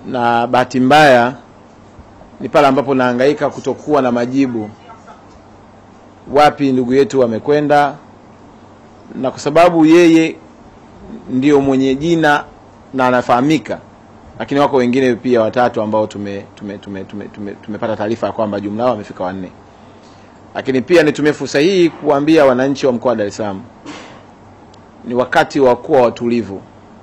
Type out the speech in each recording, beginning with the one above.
na bahati mbaya ni pale ambapo nahangaika kutokuwa na majibu, wapi ndugu yetu wamekwenda, na kwa sababu yeye ndio mwenye jina na anafahamika, lakini wako wengine pia watatu ambao tume tume tume tume tume tumepata taarifa ya kwamba jumla yao wamefika wanne. Lakini pia nitumie fursa hii kuambia wananchi wa mkoa wa Dar es Salaam ni wakati wa kuwa watulivu.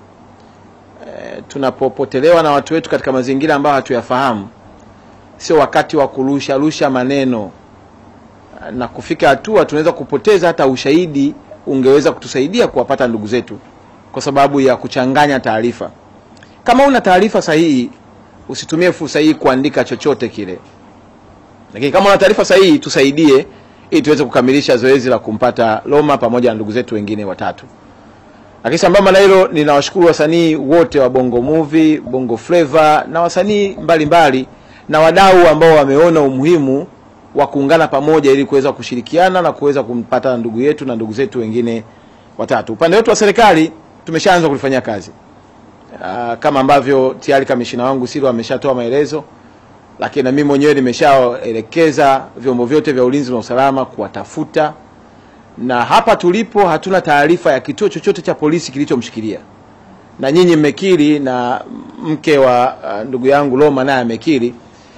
E, tunapopotelewa na watu wetu katika mazingira ambayo hatuyafahamu, sio wakati wa kurusha rusha maneno na kufika hatua tunaweza kupoteza hata ushahidi ungeweza kutusaidia kuwapata ndugu zetu kwa sababu ya kuchanganya taarifa. Kama una taarifa sahihi, usitumie fursa hii kuandika chochote kile, lakini kama una taarifa sahihi, tusaidie ili tuweze kukamilisha zoezi la kumpata Loma pamoja na ndugu zetu wengine watatu. Lakini sambamba na hilo, ninawashukuru wasanii wote wa Bongo Movie, Bongo Flava na wasanii mbalimbali na wadau ambao wameona umuhimu wa kuungana pamoja ili kuweza kushirikiana na kuweza kumpata ndugu yetu na ndugu zetu wengine watatu. Upande wetu wa serikali tumeshaanza kulifanyia kazi. Aa, kama ambavyo tayari kamishina wangu Silo ameshatoa maelezo, lakini na mimi mwenyewe nimeshaelekeza vyombo vyote vya ulinzi na usalama kuwatafuta, na hapa tulipo hatuna taarifa ya kituo chochote cha polisi kilichomshikilia, na nyinyi mmekiri na mke wa uh, ndugu yangu Loma naye amekiri.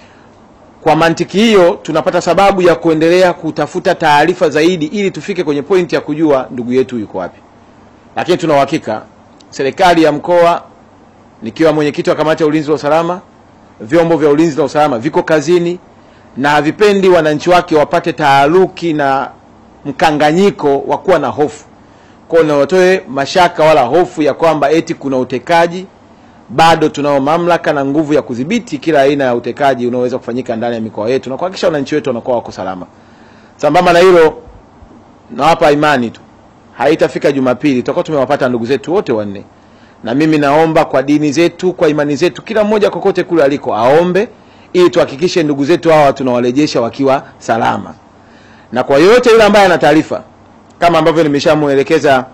Kwa mantiki hiyo, tunapata sababu ya kuendelea kutafuta taarifa zaidi ili tufike kwenye pointi ya kujua ndugu yetu yuko wapi, lakini tuna uhakika serikali ya mkoa nikiwa mwenyekiti wa kamati ya ulinzi na usalama, vyombo vya ulinzi na usalama viko kazini na havipendi wananchi wake wapate taharuki na mkanganyiko wa kuwa na hofu. Kwa hiyo watoe mashaka wala hofu ya kwamba eti kuna utekaji. Bado tunao mamlaka na nguvu ya kudhibiti kila aina ya utekaji unaoweza kufanyika ndani ya mikoa yetu na kuhakikisha wananchi wetu wanakuwa wako salama. Sambamba na hilo, nawapa imani tu haitafika Jumapili tutakuwa tumewapata ndugu zetu wote wanne na mimi naomba kwa dini zetu, kwa imani zetu, kila mmoja kokote kule aliko aombe ili tuhakikishe ndugu zetu hawa tunawarejesha wakiwa salama. Na kwa yoyote yule ambaye ana taarifa kama ambavyo nimeshamuelekeza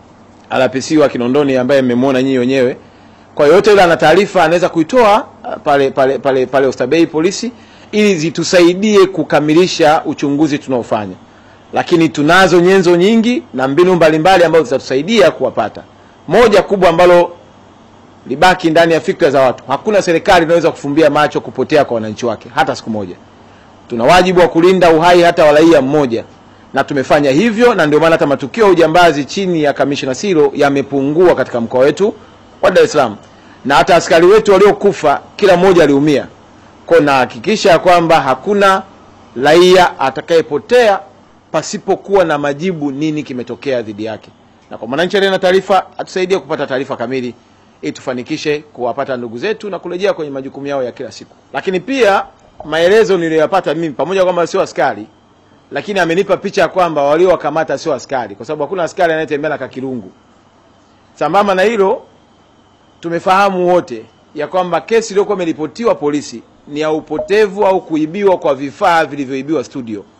RPC wa Kinondoni ambaye mmemwona nyinyi wenyewe, kwa yoyote yule ana taarifa anaweza kuitoa pale pale pale pale Oysterbay polisi ili zitusaidie kukamilisha uchunguzi tunaofanya, lakini tunazo nyenzo nyingi na mbinu mbalimbali ambazo zitatusaidia kuwapata moja kubwa ambalo libaki ndani ya fikra za watu, hakuna serikali inaweza kufumbia macho kupotea kwa wananchi wake hata siku moja. Tuna wajibu wa kulinda uhai hata wa raia mmoja, na tumefanya hivyo, na ndio maana hata matukio ya ujambazi chini ya kamishna Siro yamepungua katika mkoa wetu wa Dar es Salaam, na hata askari wetu waliokufa kila mmoja aliumia. Kwa nahakikisha ya kwamba hakuna raia atakayepotea pasipokuwa na majibu nini kimetokea dhidi yake na kwa mwananchi aliye na taarifa atusaidie kupata taarifa kamili ili tufanikishe kuwapata ndugu zetu na kurejea kwenye majukumu yao ya kila siku. Lakini pia maelezo niliyoyapata mimi, pamoja kwamba sio askari, lakini amenipa picha ya kwamba waliowakamata sio askari, kwa sababu hakuna askari anayetembea na kakirungu. Sambamba na hilo, tumefahamu wote ya kwamba kesi iliyokuwa imeripotiwa polisi ni ya upotevu au kuibiwa kwa vifaa vilivyoibiwa studio